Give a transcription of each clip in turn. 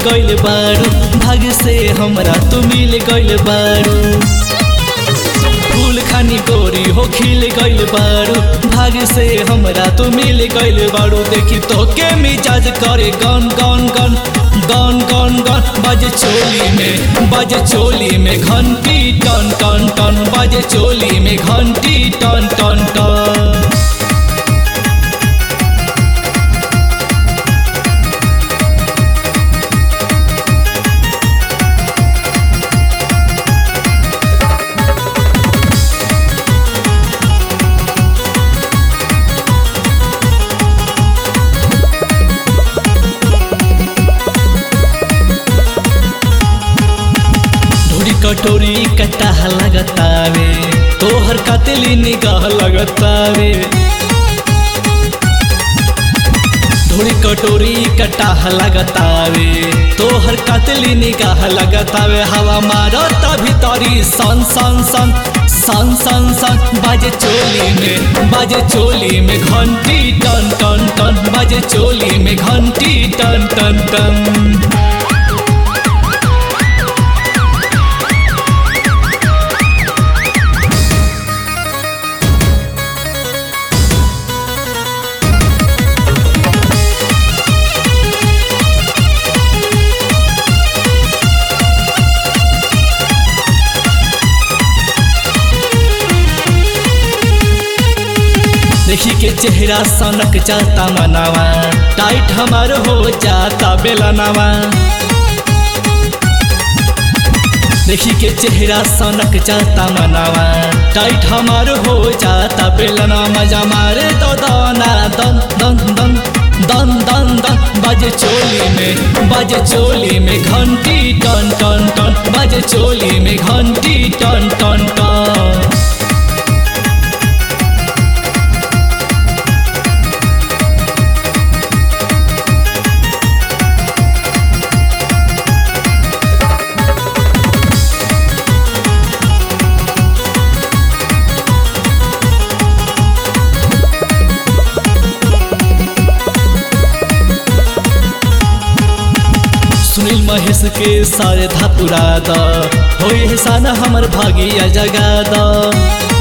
गइल बारू भाग से हमरा तू मिल गइल बारू फूल खानी गोरी हो खिल गइल बारू भाग से हमरा तू मिल गइल बारू देखी तो के मिजाज करे गन गन गन गन गन गन बाजे चोली में बाजे चोली में घंटी टन टन टन बाजे चोली में घंटी टन टन टन ढोरी कटोरी कटाह लगतावे तोहर कतली निगाह लगतावे ढोरी कटोरी कटाह लगतावे तोहर कतली निगाह लगतावे हवा मारता भीतरी सन सन सन सन सन सन बाजे चोली में बाजे चोली में घंटी टन टन टन बाजे चोली में घंटी टन टन टन देखी के चेहरा सनक जाता मनावा टाइट हमार हो जाता बेलनावा देखी के चेहरा सनक जाता मनावा टाइट हमार हो जाता बेलना मजा मारे तो दाना दन दन दन दन दन दन बाजे चोली में बाजे चोली में घंटी टन टन टन बाजे चोली में घंटी टन टन टन सुनील महेश के सारे धापुरा द हो एहसान हमर भागिया जगा द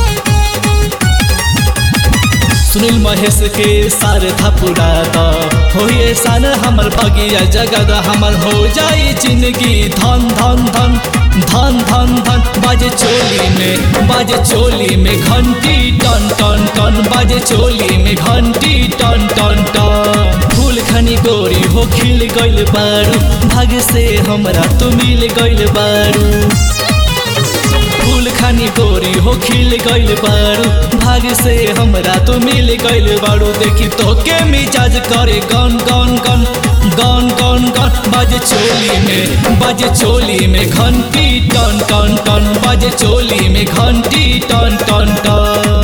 सुनील महेश के सारे धापुरा द हो एहसान हमर भागिया जगा द हमर हो जाई जिंदगी धन धन धन धन धन धन बाजे चोली में बाजे चोली में घंटी टन टन टन बाजे चोली में घंटी टन टन टन फूल खनी गोरी हो खिल गइल बारू भाग से हमरा तू मिल गइल बारू फूल खानी गोरी हो खिल गइल बारू भाग से हमरा तू मिल गइल बारू देखी तो के मिजाज करे गन गन गन गन गन गन बाजे चोली में बाजे चोली में घंटी टन टन टन बाजे चोली में घंटी टन टन टन